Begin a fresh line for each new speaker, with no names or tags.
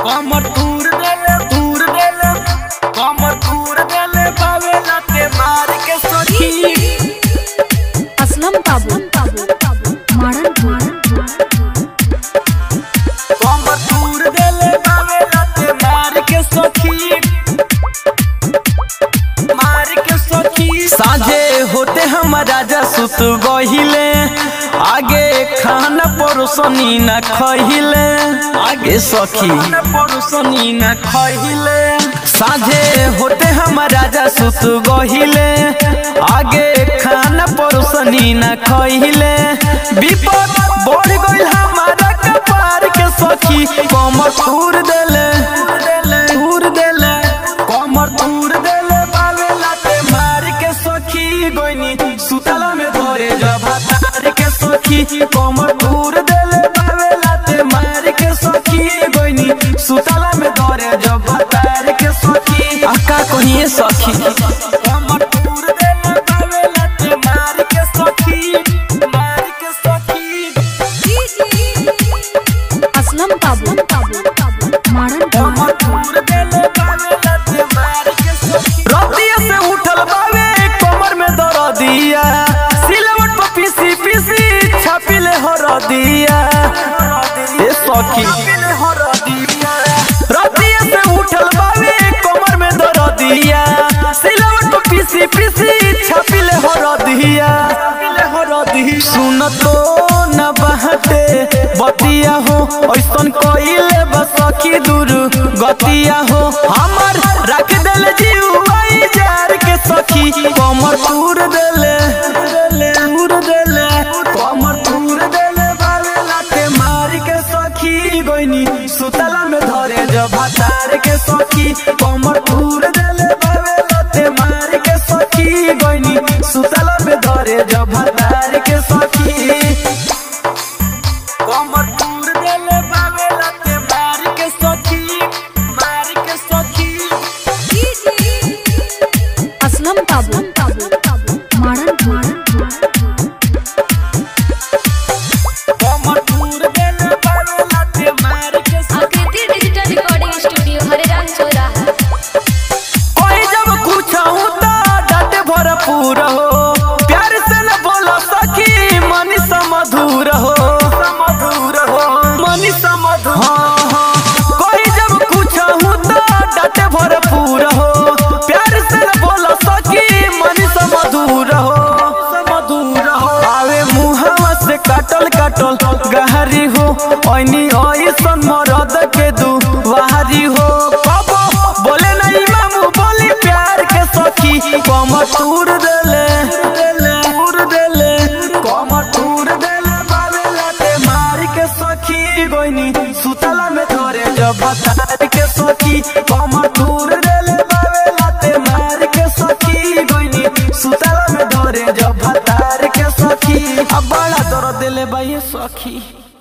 कमर दूर देले दूर देले कमर दूर देले बावे लाते मार के सखी
असलम बाबू मारन
कमर दूर देले बावे लाते मार के सखी मार के सखी साझे होते हम राजा सुत गहिले आगे खाना परोसनी न खहिले आगे सखी परोसनी न खहिले साझे होते हम राजा सुत गहिले आगे खाना परोसनी न खहिले विपद बढ़ गइल हमारा कपार के सखी कमर तूर देले तूर देले कमर तूर देले बावे लाते मार के सखी गोइनी सुतला में धरे जब तार के सखी कमर तूर देले बावे लाते मार के सखी गोइनी सुतला में धरे जब तार के सखी आका कहिए सखी कमर तूर देले बावे लाते मार के सखी मार के सखी
असलम बाबू मारन
कमर तूर देले बावे लाते मार के सखी रतिया से उठल बावे कमर में दर्दिया सिलवट पर पीसी पीसी छापिले हरदिया ए सखी रतिया से उठल बावे कमर में दर्दिया सिलवट पर पीसी पीसी छापिले हरदिया सुन तो न बहते बतिया हो ऐसन कइले बस सखी दूर गतिया हो हमर रख देले जीवाई जार के सखी कमर तूर देले तूर देले कमर तूर देले बावे लाते मार के सखी गोइनी सुतला में धरे जब तार के सखी कमर तूर देले बावे लाते मार के सखी गोइनी सुतला में धरे जब तार के सखी कमर तूर देले बावे लाते मार के सखी मार के सखी
असलम बाबू मारन
कमर तूर देले बावे लाते मार के सखी
आकृति डिजिटल रिकॉर्डिंग स्टूडियो हरिराम चौराहा
कोई जब पूछाऊं तो डांटे भरपूर हो प्यार से न बोलो सखी मनी समधुर हो समधुर हो मनी समधुर हाँ हाँ कोई जब पूछाऊं तो डांटे भरपूर हो प्यार से न बोलो सखी मनी समधुर हो समधुर हो आवे मुहवा से काटल काटल गहरी हो ओइनी ओइसन मरद के दू बाहरी हो कबो बोले नहीं मामू बोली प्यार के सखी कमर तूर देले तूर देले कमर तूर देले बावे लाते मार के सखी गोइनी सुतला में धरे जब तार के सखी कमर तूर देले बावे लाते मार के सखी गोइनी सुतला में धरे जब तार के सखी अब बड़ा दर्द देले बाई सखी